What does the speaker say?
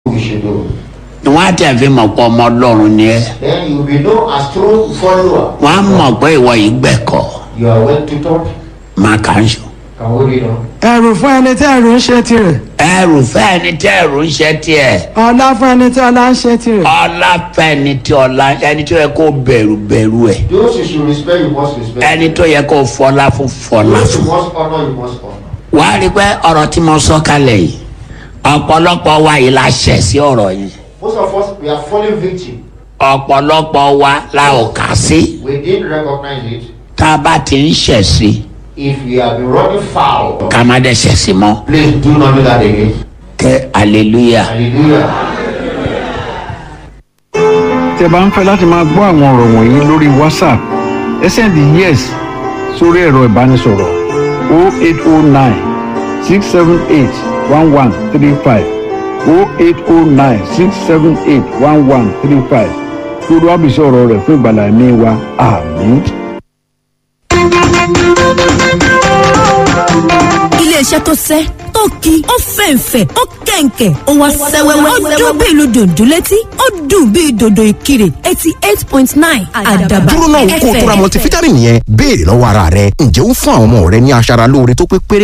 we should do. wọ́n á tẹ̀ fi mọ̀ pé ọmọ ọlọ́run ni ẹ́ Then you will be known as true follower. wọ́n á mọ̀ pé ìwọ yìí gbẹ̀kọ́ You are well tutored. máa kà ń sùn. Can we read on? ẹrù fún ẹni tí ẹrù ń ṣe tirẹ̀ ẹrù fẹ́ni tí ẹrù ń ṣe tiẹ̀ ọlá fún ẹni tí ọlá ń ṣe tirẹ̀ ọlá fẹ́ni tí ọlá ẹni tó yẹ kó bẹ̀rù bẹ̀rù ẹ̀ Those you should respect, you must respect. ẹni tó yẹ kó fọlá fún fọlá Those you fún. must honor, you must honor. wàá rí i pé ọ̀rọ̀ tí mo sọ kalẹ̀ yìí ọ̀pọ̀lọpọ̀ wa yìí la ṣẹ̀ sí ọ̀rọ̀ yẹn Most of us, we are falling victim. ọ̀pọ̀lọpọ̀ wa la ò kà sí We didn't recognize it. tá a bá ti ń ṣẹ̀ sí If we have been running foul, ká má dẹ̀ ṣẹ̀ sí mọ́ please do not do that again. kẹ́ hallelujah. Hallelujah. tẹ́ bá ń fẹ́ láti máa gbọ́ àwọn ọ̀rọ̀ wọ̀nyí lórí whatsapp ẹ sẹ́ndì yes sórí ẹ̀rọ ìbánisọ̀rọ̀ 0809 678 1135 0809 678 1135 lórí wàbísí ọ̀rọ̀ rẹ̀ fún ìgbàlá ẹ̀mí wa àmín. iléeṣẹ́ tó sẹ́ tó ki ó fẹ̀ǹfẹ̀ ó kẹ̀ǹkẹ̀ ó wá sẹ́wẹ́wẹ́ ó dún bí ìlú dòdò létí ó dùn bí dòdò ìkirè eighty eight point nine àdàbà dúró náà kó o tó ra multivitamin yẹn béèrè lọ́wọ́ ara rẹ ǹjẹ́ ó ń fún àwọn ọmọ rẹ ní aṣara lóore tó pé péré